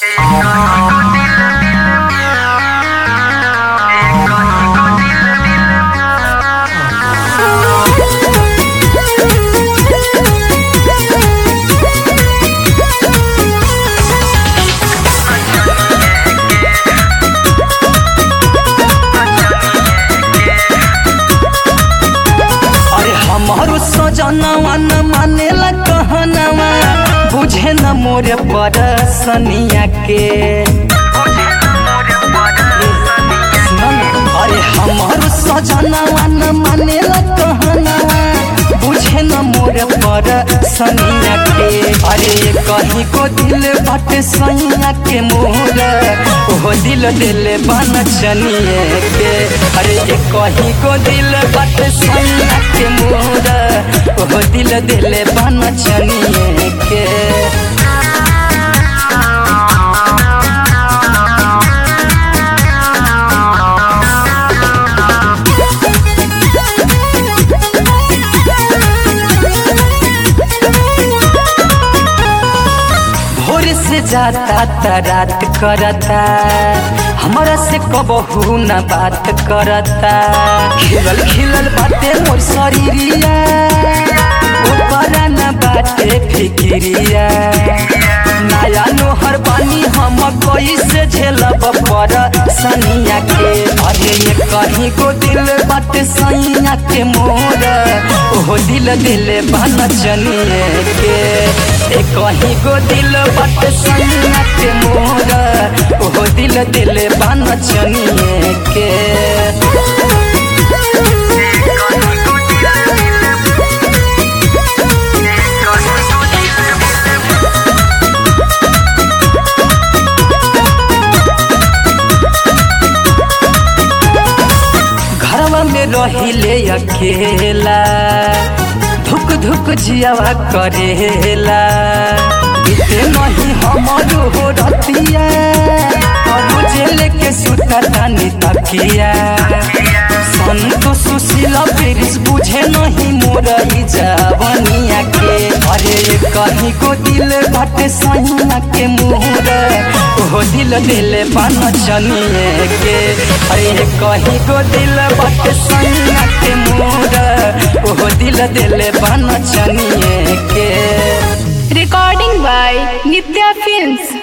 अरे हमारो सजनवा न मानेला कहनवा बुझे न मोर परसनिया के सुन न, अरे हमारो सजनवा न मानेला कहनवा बुझे न मोर परसनिया के अरे कहीं को दिल बटे सैया के मोर ओहो दिल दिल बन चनिए के अरे ये कहीं को दिल बटे सैया के मोर ओहो दिल दिल बन चनिए के भोर से जाता त रात करता हमारा से कबहू न बात करता खिलल खिलल बाटे मोर शरीरिया ऊपर न बाटे फिक्रिया नया नोहर बानी हम कैसे झेलब पर सनिया के अरे ये कहीं को दिल बाटे सैया के मोर ओहो दिल दिल बन चनिए के ए कहीं को दिल बाटे सैया के मोर ओहो दिल दिल बन चनिए के घरवा में रहिले अकेला धुक धुक जियावा करेला इते नहीं हमारो हो रतिया और जेल के सुता तानी तकिया संतो सुशीला पेरिस बुझे नहीं मोर ई जवनिया के अरे ये कहीं को दिल बाटे सैया के मोर ओहो दिल दिल बन चनिए के अरे ये कहीं को दिल बाटे सैया के मोर ओहो दिल दिल बन चनिए के Recording by Nitya Films.